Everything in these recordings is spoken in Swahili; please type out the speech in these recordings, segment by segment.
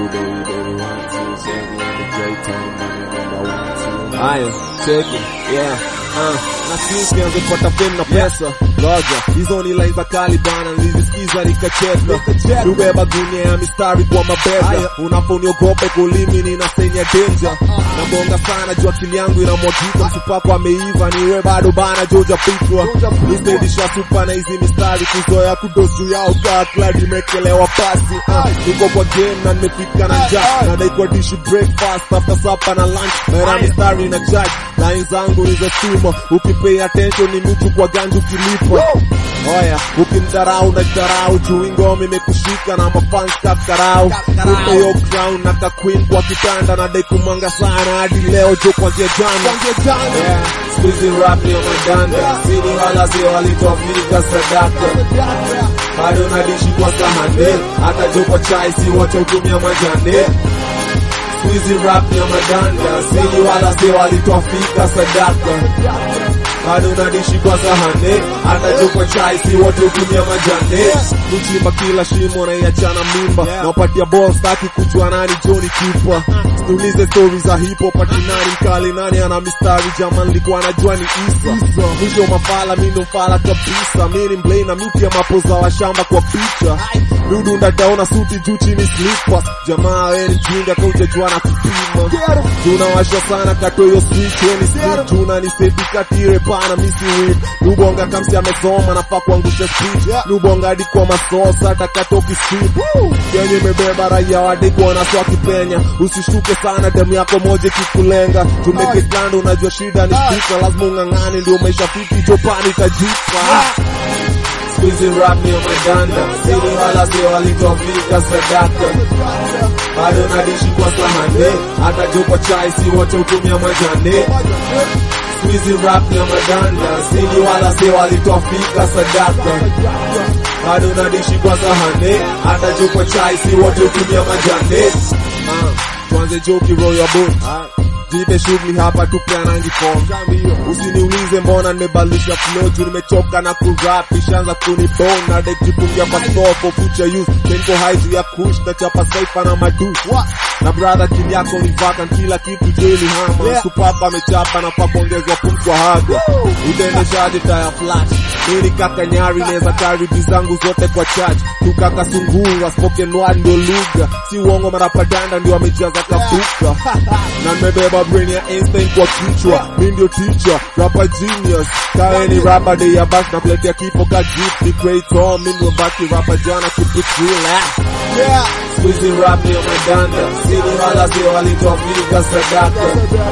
Haya, cheki, yeah, uh, na sisi nianze kupata fame na pesa Goja, hizo ni line za kali bana, nilisikiza nikacheka Nubeba gunia ya mistari kwa mabega Unaponiogope kulimi ninasenya danger Nabonga sana juu akili yangu inamwagika Msupako ameiva niwe bado bana joja pitwa Nistedisha supa na hizi mistari kuzoea kudos juu yao kaa klad imekelewa pasi uh, Niko kwa game na nimefika na njaa Na naikwa dishi breakfast after supper na lunch Mera mistari na judge Line zangu ni za stima Ukipay attention ni mtu kwa ganju ukilipa Oya, ukimdharau na dharau juu ngoma imekushika na mafans kakarau Upe yo crown na ka queen kwa kitanda na dai kumanga sana hadi leo jo kwanzia jana Yeah, squeezy rap ni madanda Sini wala sio walitofika sadaka bado nadishi kwa sahane hata jo kwa chai si wote hutumia majane Squeezy rap ya madanda sini wala sio walitofika sadaka bado nadishi kwa sahane hata joko chai si wote hutumia majane kuchimba kila shimo na iachana mimba nawapatia ball staki kujua nani Johnny Kipa Niulize story za hip hop ati nani mkali nani ana mistari jaman nilikuwa najua ni Isa mwisho mafala mimi ndo mfala kabisa mimi ni mblay na miti ya mapoza wa shamba kwa picha dudu ndadaona suti juu chini slippers jamaa wewe ni jinga kaujajua na kupima tunawasha sana katoyo switch weni split tuna ni seti katire pana misi win lubonga kamsi amesoma nafaa kuangusha speech lubonga hadi kwa masosa takatoki street yenye imebeba raia wadi kuona swa kipenya usishuke sana demu yako moja kikulenga tumeke kando unajua shida ni spika lazima ung'ang'ane ndio maisha fiti jopani tajipa Squeezy rap ni madanda sini wala sio walitofika sadaka bado nadishi kwa sahane hata jo kwa chai si wote hutumia majane Squeezy rap ni madanda sini wala sio walitofika sadaka bado nadishi kwa sahane hata jo kwa chai si wote hutumia majane Ah, tuanze joki roll your boat Jipe shughuli hapa tupeanangi form Usiniulize mbona nimebadilisha flow juu nimechoka na kurap Ishaanza kunibone na dek jipungia kwa store for future use Tenko high juu ya kush na chapa saifa na madush Na brother kili yako ni vacant kila kitu jeli hama Supapa amechapa na pa kuongezwa pum kwa haga Utaendeshaje taya flash Mimi kaka nyari neza karibi zangu zote kwa church Tukaka sungura spoken word ndio lugha Si uongo marapadanda ndio amejaza kafuka Na nimebeba brain ya Einstein kwa kichwa Mimi ndio teacher, rapper genius Kawe ni rapper day ya bash na kuletea kifo ka gift Ni creator, mimi ndio baki rapper jana keep it real ah. Yeah, squeezy rap ni madanda Sini wala sio walitofika sadaka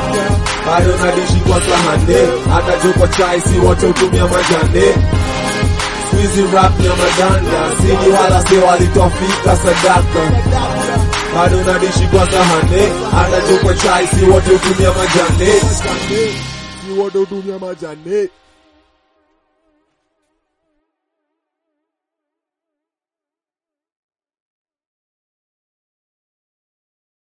bado nadishi kwa sahane hata jo kwa chai si wote hutumia majane Squeezy rap ya madanda sini wala sio walitofika sadaka bado nadishi kwa sahane hata jo kwa chai si wote hutumia majane si wote hutumia majane